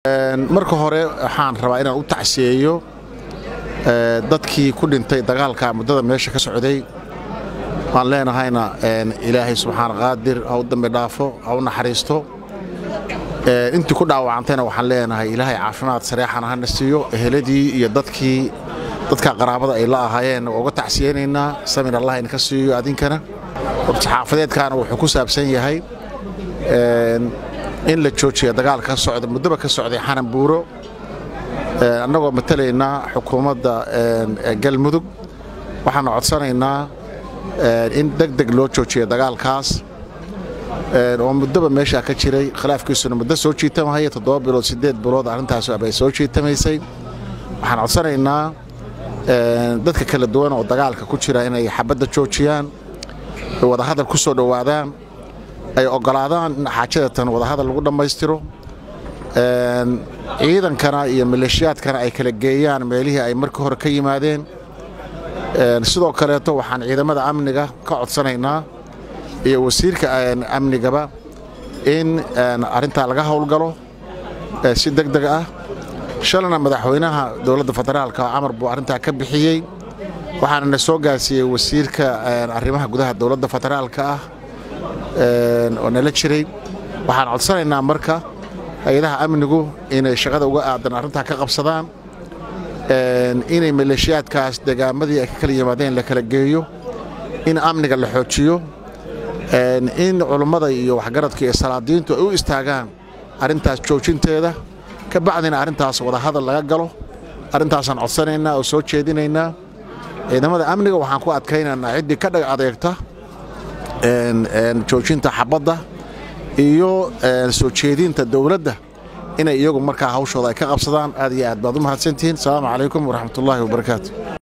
marka hore waxaan rabaa inaan u tacsiyeeyo dadkii ku dhintay dagaalka muddada meesha ka socday waan leenahayna ilaahay subxaana qaadir ha u dambi dhaafo ha u naxariisto intii ku dhaawacantayna waxaan leenahay ilaahay caafimaad sareexana hana siiyo eheladii iyo dadkii dadka qaraabada ay la ahaayeen waa uga tacsiyeynaynaa samir allah idinka siiyo adinkana saxaafadeedkaana wuxuu ku saabsan yahay in la joojiya dagaalka ka socda muddaba ka socday xanan buuro annagoo matalaynaa xukuumadda galmudug waxaana codsanaynaa in deg deg loo joojiya dagaalkaas oo muddaba meeshaa ka jiray khilaafkiisuna muddo soo jiitamahaya toddoba bilood siddeed bilood arrintaas bay soo jiitamaysay waxaan codsanaynaa dadka kala duwan oo dagaalka ku jira inay xabadda joojiyaan ay wadahadal ku soo dhowaadaan ay oggolaadaan in xaajadatan wadahadal lagu dhammaystiro ciidankana iyo maleeshiyaadkana ay kala geeyaan meelihii ay markii hore ka yimaadeen sidoo kaleeto waxaan ciidamada amniga ka codsanaynaa iyo wasiirka amnigaba in arrintaa laga howlgalo si deg deg ah shalana madaxweynaha dowladda federaalka camar buu arrintaa ka bixiyey waxaana na soo gaarsiiyey wasiirka arrimaha gudaha dowladda federaalka ah oo nala jiray waxaan codsanaynaa marka hay-adaha amnigu inay shaqada uga aadan arrintaa ka qabsadaan inay maleeshiyaadkaas degaamadii ay ka kala yimaadeen la kala geeyo in amniga la xoojiyo in culummada iyo waxgaradka iyo salaadiintu ay u istaagaan arrintaas joojinteeda ka bacdina arrintaas wadahadal laga galo arrintaasaan codsanaynaa oo soo jeedinaynaa ciidamada amniga waxaan ku adkaynaynaa ciddii ka dhag adeegta joojinta xabadda iyo soo jeedinta dowladda inay iyagu markaa hawshooda ay ka qabsadaan aad iyo aad baad u mahadsantihiin asalaamu calaykum waraxmatullaahi wabarakaatu